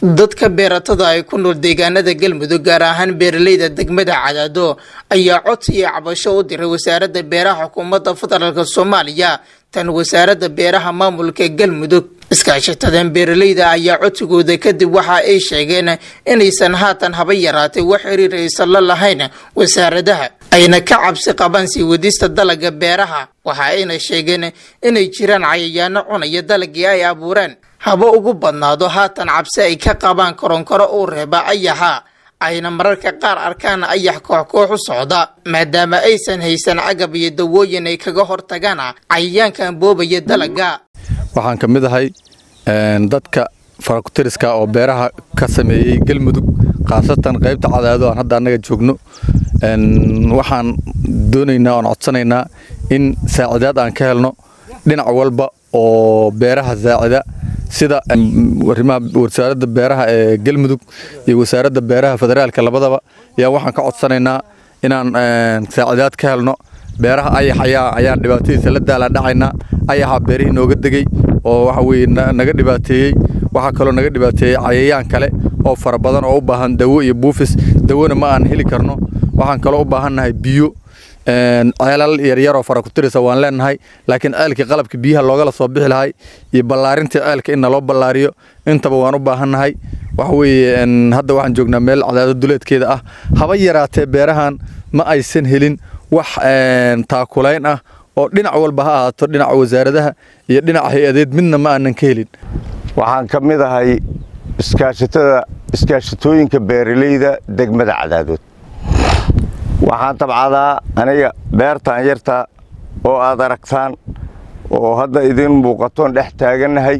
dadka beeratada ay ku nool deegaanada galmudug gaar ahaan beeraleyda degmada cadaado ayaa codsi iyo cabasho u diray wasaaradda beeraha xukuumadda federaalk soomaaliya tan wasaaradda beeraha maamulka galmudug iskaashatadan beeraleyda ayaa codsigooda kadib waxa ay sheegeen inaysan haatan haba yaraatay wax xiriir aysan la lahayn wasaaradaha ayna ka cabsi qabaan sii wadista dalaga beeraha waxa ayna sheegeen inay jiraan cayayaano cunaya dalagii ay abuureen haba ugu badnaado haatan cabsi ay ka qabaan koronkoro uu reeba ayaxa ayna mararka qaar arkaan ayax koox koox u socda maadaama aysan haysan cagab iyo dawooyin ay kaga hortagaan cayayaankan boobaya dalaga waxaan ka mid ahay dadka farakutiriska oo beeraha ka sameeyey galmudug khaasatan qaybta cadaado aan hadda annaga joogno waxaan doonaynaa oon codsanaynaa in saacidaad aan ka helno dhinac walba oo beeraha saacida sida arrimaha wasaaradda beeraha ee galmudug iyo wasaaradda beeraha federaalka labadaba ayaa waxaan ka codsanaynaa inaan saacidaad ka helno beeraha ayax ayaa ayaan dhibaatadiisa la daaladhacaynaa ayaxa beerihii nooga degey oo waxa weye naga dhibaateeyey waxaa kaloo naga dhibaateeyey cayayaan kale oo fara badan oo u baahan dawo iyo buufis dawona ma aan heli karno waxaan kaloo u baahannahay biyo ceelal yaryaroo farakutirisa waan leenahay laakiin ceelkii qalabka biyaha loogala soo bixi lahay iyo ballaarintii ceelka in naloo ballaariyo intaba waan u baahannahay waxa weeye hadda waxaan joognaa meel cadaado duleedkeeda ah haba yaraatee beerahan ma aysan helin wax taakulayn ah oo dhinac walba ha ahaato dhinaca wasaaradaha iyo dhinaca hay-adeed midna ma aanan ka helin waxaan ka mid ahay iskaashatada iskaashatooyinka beeraleyda degmada cadaadood waxaan tabcadaa aniga beertaan yarta oo aad aragtaan oo hadda idin muuqatoon dhex taagannahay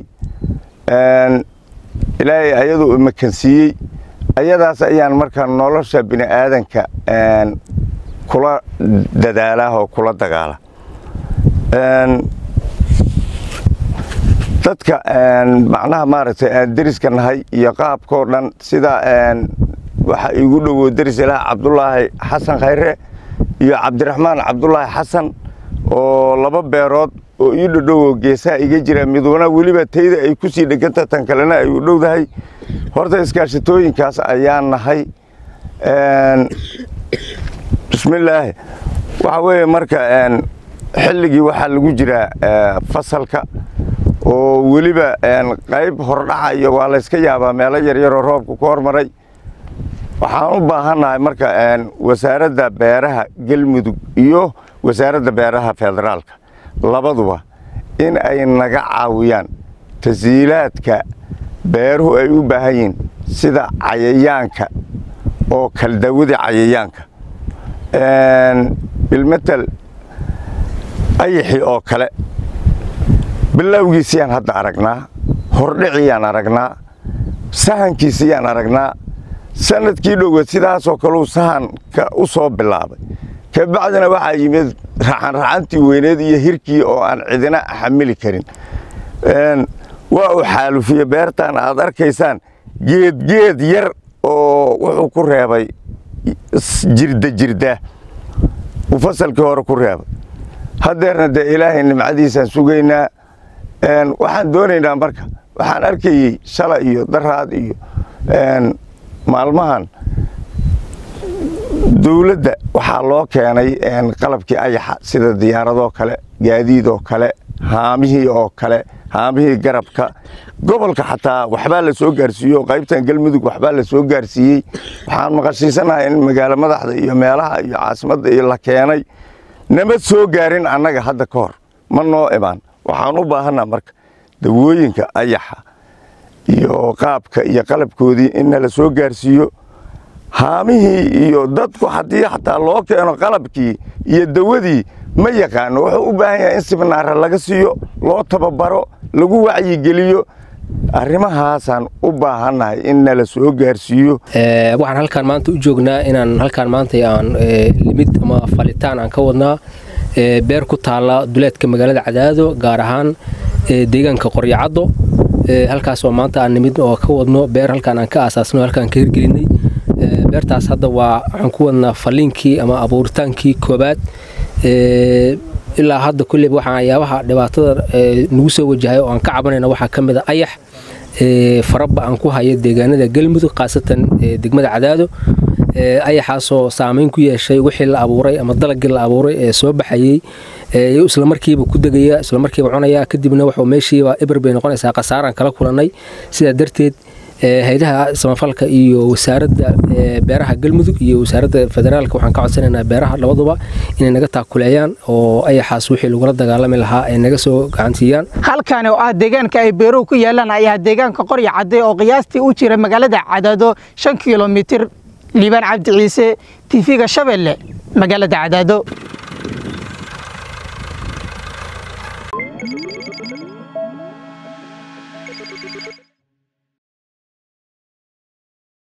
ilaahay ayaduu imakansiiyey ayadaas ayaan markaa nolosha bini'aadanka kula dadaalaa oo kula dagaala dadka macnaha maaragtay aan deriska nahay iyo qaabkoo dhan sida waxaa iigu dhowow deris ilaah cabdulaahi xasan khayre iyo cabdiraxmaan cabdulaahi xasan oo laba beerood oo ii dhodhowo geesaha iga jira miduna weliba tayda ay ku sii dheganta tan kalena ay u dhowdahay horta iskaashatooyinkaas ayaan nahay bismillaahi waxaa weeye marka xilligii waxaa lagu jiraa fasalka oo weliba qayb hordhaca iyo waa layska yaabaa meelo yaryaroo roobka ku hormaray waxaan u baahannahay marka wasaaradda beeraha galmudug iyo wasaaradda beeraha federaalka labaduba in ay naga caawiyaan tasiilaadka beeruhu ay u baahan yihiin sida cayayaanka oo kaldawadii cayayaanka bilmatel ayaxii oo kale bilowgiisiyaan hadda aragnaa hordhiciyaan aragnaa sahankiisiyaan aragnaa sanadkii dhowa sidaasoo kaleu sahanka u soo bilaabay kabacdina waxaa yimid raxanraxantii weyneed iyo hirkii oo aan cidina xamili karin waa uu xaalufiye beertan aad arkaysaan geedgeed yar oo wuxuu ku reebay jirda jirda uu fasalkii hore ku reebay haddeerna dee ilaahay nimcadiisaan sugaynaa waxaan doonaynaa marka waxaan arkayey shala iyo daraad iyo maalmahan dowladda waxaa loo keenay qalabkii ayaxa sida diyaaradoo kale gaadiidoo kale haamihii oo kale haamihii garabka gobolka xataa waxbaa la soo gaarsiiyo qaybtan galmudug waxbaa la soo gaarsiiyey waxaan maqashiisanahay in magaalo madaxda iyo meelaha iyo caasimadda iyo la keenay nama soo gaarin annaga hadda ka hor ma noo imaan waxaan u baahanaa marka dawooyinka ayaxa iyo qaabka iyo qalabkoodii in nala soo gaarsiiyo haamihii iyo dadku haddii xataa loo keeno qalabkii iyo dawadii ma yaqaano wuxuu u baahan yahay in sibnaara laga siiyo loo tababaro lagu wacyigeliyo arrimahaasaan u baahannahay in nala soo gaarsiiyo waxaan halkaan maanta u joognaa inaan halkaan maanta aan limid ama falitaan aan ka wadnaa beer ku taalla duleedka magaalada cadaado gaar ahaan deegaanka qoryacaddo halkaas oo maanta aan nimid oo ka wadno beer halkaan aan ka aasaasno halkaan ka hirgelinay beertaas hadda waa waxaan ku wadnaa faliinkii ama abuuritaankii koobaad ilaa hadda kulleyba waxaan ayaabaha dhibaatada nagu soo wajahay oo aan ka cabanayna waxaa ka mid a ayax faraba aan ku haya deegaanada galmudug khaasatan degmada cadaado ayaxaasoo saameyn ku yeeshay wixii la abuuray ama dalagii la abuuray ee soo baxayey islamarkiiba ku degaya islamarkiiba cunaya kadibna wuxuu meeshiiba eber bay noqonaysaa khasaaraan kala kulannay sidaa darteed hay-adaha samafalka iyo wasaaradda beeraha galmudug iyo wasaaradda federaalka waxaan ka codsanaynaa beeraha labaduba inay naga taakuleeyaan oo ayaxaas wixii lagula dagaalami lahaa ay naga soo gacansiiyaan halkaani oo ah deegaanka ay beeruhu ku yaalaan ayaa deegaanka qorya cadde oo qiyaastii u jira magaalada cadaado shan kilomitir liibaan cabdi ciise tiifiga shabeelle magaalada cadaado